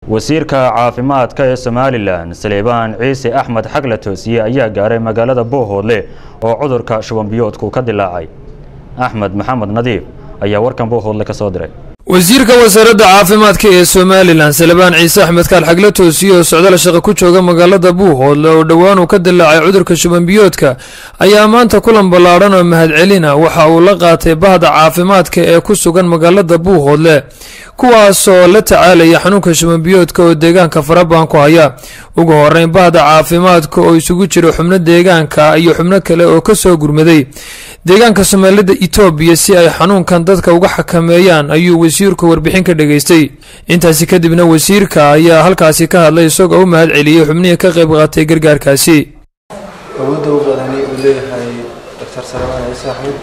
wasiirka caafimaadka ee somalilan saleebaan ciise axmed xagle toosiye ayaa gaaray magaalada boohoodle oo cudurka shubanbiyoodku ka dilaacay axmed maxamed nadiif ayaa warkan boohoodle ka soo diray wasiirka wasaaradda caafimaadka ee somalilan salebaan ciise axmed kaal xagle toosiye oo socdaal shaqo ku jooga magaalada buuhoodle oo dhowaan uu ka dilaacay cudurka shubanbiyoodka ayaa maanta kulan ballaadhan oo mahadcelina waxa uu la qaatay bahda caafimaadka ee ku sugan magaalada buuhoodle kuwaasoo la tacaalaya xanuunka shubanbiyoodka oo deegaanka farabaan ku haya ugu horeyn bahda caafimaadka oo isugu jira xubno deegaanka iyo xubno kale oo kasoo gurmaday deegaanka soomaalida etoobiya si ay xanuunkan dadka uga xakameeyaan ayuu wasiirku warbixin ka dhageystay intaasi kadibna wasiirka ayaa halkaasi ka hadlay isagoo u mahad celiyey xubnihii ka qayb qaatay gargaarkaasi awoodda u badani uu leeyahay doctor salmaan ciise axmed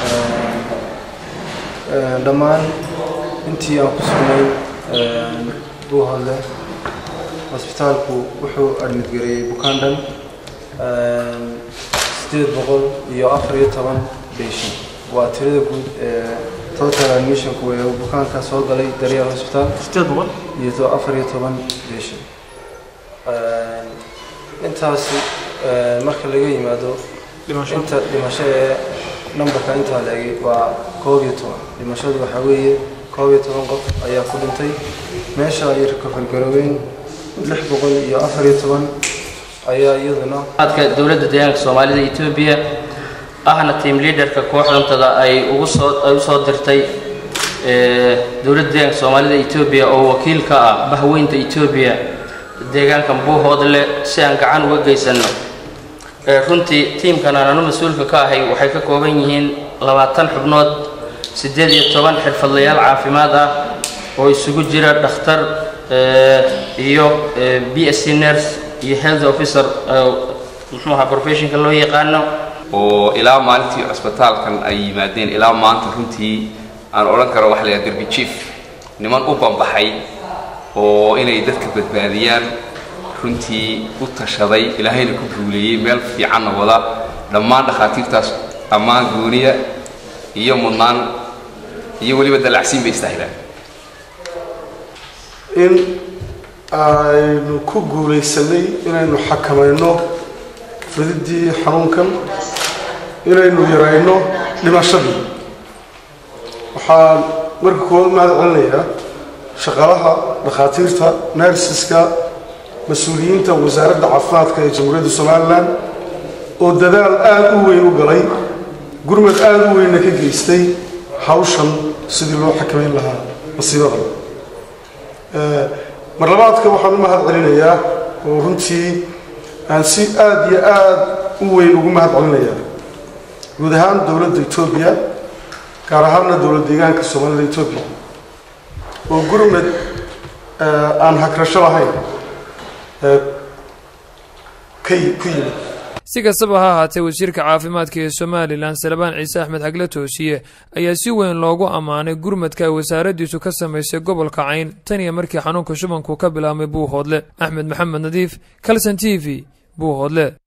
dhammaan intii aan ku sugnay buuhoodle hosbitaalku wuxuu admidgareeyey bukaan dhan sideed boqol iyo afar iyo toban beshin waa tirada guud ee total admissionku ee bukaanka soo galay daryeel hosbitaal sideed boqol iyo afar iyo toban beshin intaasi marka laga yimaado inta dhimasho ee numberka intaa la egay waa koob iyo toban dhimashadu waxaa weeye koob iyo toban qof ayaa ku dhintay meesha ay recovergaroobeen lix boqol iyo afar iyo toban ayaa iyaduna adka dowladda deegaanka soomaalida etoobiya ahna team leaderka kooxdantada ay ugu soo ay usoo dirtay dowladda deegaanka soomaalida etoobiya oo wakiil ka ah bahweynta etoobiya deegaankan buuhoodle si aan gacan uga geysano runtii tiimkan aananu mas-uulka ka ahay waxay ka kooban yihiin labaatan xubnood siddeed iyo toban xirfadlayaal caafimaad ah oo isugu jira dhakhtar iyo b s c nurse iyo health officer muxuu ahaa professionka loo yaqaano oo ilaa maalintii cusbitaalkan ay yimaadeen ilaa maanta runtii aan odhan karo waxa la yidhaha derbi chief niman u bambaxay oo inay dadka badbaadiyaan runtii u tashaday ilaahayna ku guuleeyey meel fiicanna wada dhammaan dhakhaatiirtaas ammaan gooniya iyo mudnaan iyo weliba dalacsiin bay istaahilaan in aynu ku guulaysanay inaynu xakamayno fididii xanuunkan inaynu yarayno dhimashadii waxaan marka koowaad mahad celinayaa shaqaalaha dhakhaatiirta nersiska mas-uuliyiinta wasaaradda caafimaadka ee jamhuuriyadda somalilan oo dadaal aada u weyn u galay gurmad aada u weynna ka geystay hawshan sidii loo xakamayn lahaa masiibadan mar labaadka waxaan u mahad celinayaa oo runtii aan si aada iyo aada u weyn ugu mahad celinayaa guud ahaan dowladda etoobiya gaar ahaanna dowlad deegaanka soomaalida etoobiya oo gurmad aan hagrasho lahayn ka ku yimid si kastaba ha ahaatee wasiirka caafimaadka ee somalilan salebaan ciise axmed xagle toosiye ayaa si weyn loogu ammaanay gurmadka ay wasaaraddiisu ka samaysay gobolka cayn tan iyo markii xanuunka shubanku ka bilaabmay buuhoodle axmed maxamed nadiif calson t v buuhoodle